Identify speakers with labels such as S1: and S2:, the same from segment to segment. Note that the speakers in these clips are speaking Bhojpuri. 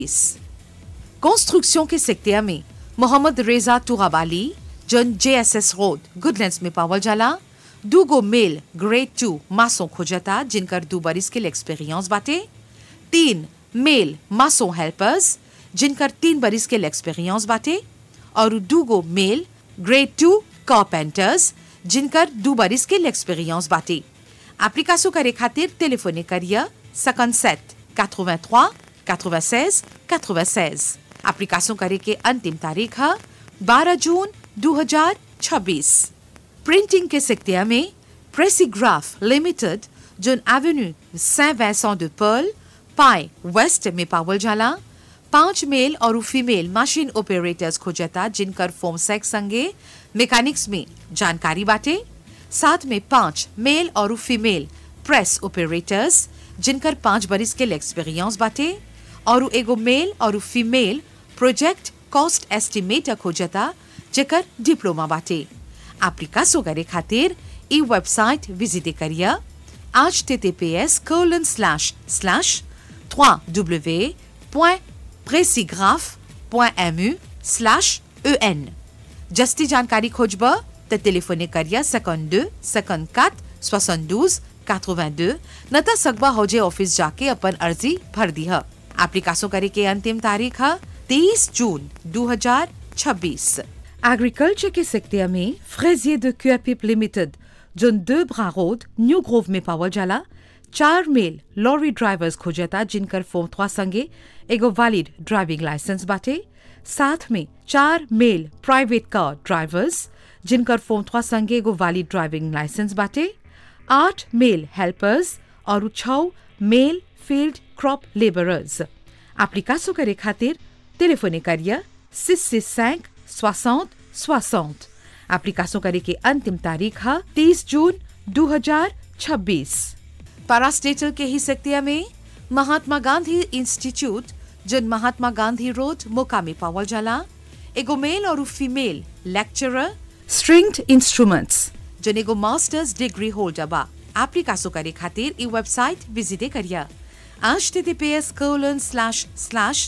S1: कंस्ट्रक्शन के सेक्टर में मोहम्मद रेजा तुगाबाली जन जेएसएस रोड गुडलैंड्स में पावल जाला दूगो मेल ग्रेड टू मासों खोजता जिनकर दू बरिस के एक्सपीरियंस बाटे तीन मेल मासों हेल्पर्स जिनकर तीन बरिस के एक्सपीरियंस बाटे और दूगो मेल ग्रेड टू कारपेंटर्स जिनकर दू बरिस के एक्सपीरियंस बाटे एप्लीकासो करे खातिर टेलीफोने करिए 57 83 96 96 एप्लीकासो करे के अंतिम तारीख है 12 जून 2026 प्रिंटिंग के सेक्टर में प्रेसीग्राफ लिमिटेड जोन एवेन्यू सें वैसॉ de पर्ल पाए वेस्ट में पावल जाला पांच मेल और फीमेल मशीन ऑपरेटर्स खोजता जिनकर फोम सेक्स संगे मैकेनिक्स में जानकारी बाटे साथ में पांच मेल और फीमेल प्रेस ऑपरेटर्स जिनकर पांच बरिस के एक्सपीरियंस बाटे और एगो मेल और फीमेल प्रोजेक्ट कॉस्ट एस्टिमेटर खोजता जेकर डिप्लोमा बाटे एप्लीकासो करे खातिर ई वेबसाइट विजिट करिए H T T P S colon slash slash 3w.presigraph.mu slash en जस्ती जानकारी खोजब त टेलीफोने करिया 52 54 72 82 न त सकबा होजे ऑफिस जाके अपन अर्जी भर दी है एप्लीकासो करे के अंतिम तारीख है 30 जून 2026 एग्रीकल्चर के सेक्टर में फ्रेजियर de Cuapipe लिमिटेड जोन दो ब्रा रोड न्यू ग्रोव में पावल जाला चार मेल लॉरी ड्राइवर्स खोजता जिनकर फोम थ्वा संगे एगो वैलिड ड्राइविंग लाइसेंस बाटे साथ में चार मेल प्राइवेट कार ड्राइवर्स जिनकर फोम थ्वा संगे एगो वैलिड ड्राइविंग लाइसेंस बाटे आठ मेल हेल्पर्स और छः मेल फील्ड क्रॉप लेबरर्स एप्लीकासो करे खातिर टेलीफोने करिए six six cinq soixante soixante एप्लीकासो करे के अंतिम तारीख है तीस जून 2026 पारास्टेटल के ही सेक्टर में महात्मा गांधी इंस्टीट्यूट जन महात्मा गांधी रोड मोका में पावल जाला एगो मेल और फीमेल लेक्चरर स्ट्रिंग्ड इंस्ट्रूमेंट्स जन एगो मास्टर्स डिग्री होल्डर बा एप्लीकासो करे खातिर ई वेबसाइट विजिटे करिए https colon slash slash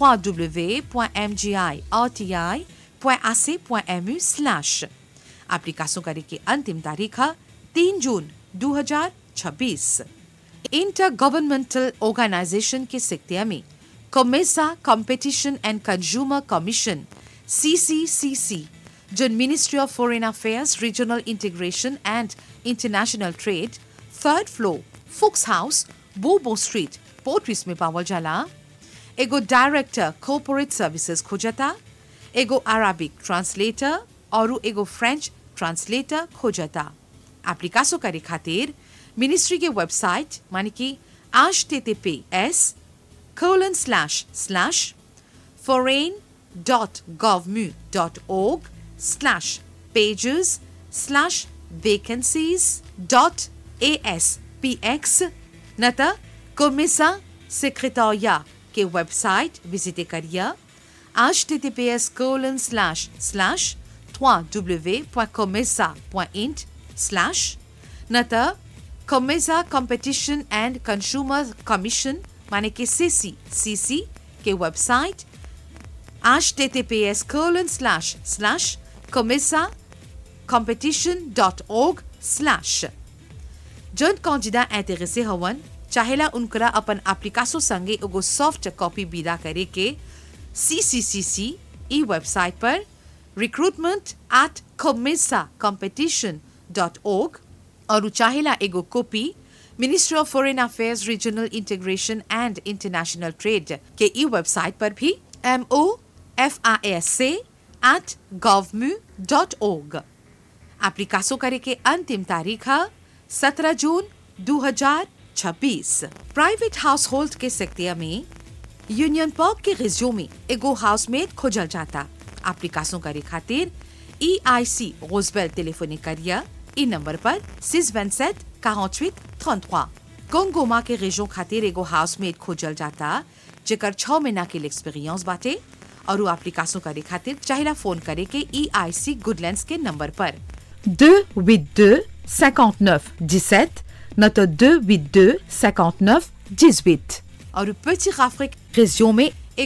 S1: www.mgirti.ac.mu slash एप्लीकासो करे की अंतिम तारीख है तीन जून 2026 इंटर गवर्नमेंटल ऑर्गेनाइजेशन के सेक्टर में COMESA competition and consumer commission CCCC जो ministry of foreign affairs regional integration and international trade third floor फुक्स हाउस बोबो स्ट्रीट पोर्ट्रिस में पावल जाला एगो डायरेक्टर कॉर्पोरेट सर्विसेज खोजता एगो अरबिक ट्रांसलेटर और एगो फ्रेंच ट्रांसलेटर खोजता एप्लीकासो करे खातिर मिनिस्ट्री के वेबसाइट माने कि H T T P S colon slash slash foreign dot govmu dot org slash pages slash vacancies dot aspx नता कोमिसा सेक्रेटोरिया के वेबसाइट विजिट करिए H T T P S colon slash slash www.comesa.int slash नता COMESA competition and consumer commission माने कि सीसी सीसी के website https colon slash slash comesa competition.org slash जन कौजिदा इंटरेसे हवन चाहेला उनकरा अपन एप्लीकासो संगे एगो सॉफ्ट कॉपी विदा करे के सीसीसीसी ई वेबसाइट पर रिक्रूटमेंट एट comesa competition.org और चाहेला एगो copy ministry of foreign affairs regional integration and international trade के ई वेबसाइट पर भी M O F I S से एट गवर्मू डॉट ओग एप्लीकासो करे के अंतिम तारीख है सत्रह जून 2026 प्राइवेट हाउस होल्ड के सेक्टर में यूनियन पार्क के रिज्यूम में एगो हाउसमेट खोजल जाता एप्लीकासो करे खातिर ई आई सी रोजबेल टेलीफोनी करिए ई नंबर पर सिक्स वन सेट quarante-huit trente-trois गोंगोमा के रेजो खातिर एगो हाउसमेट खोजल जाता जेकर छह महीना के एक्सपीरियंस बाटे और वो एप्लीकासो करे खातिर चाहिला फोन करे के ई आई सी गुडलैंड्स के नंबर पर 282 59 17 notre 282 59 18 और petit Afrique région में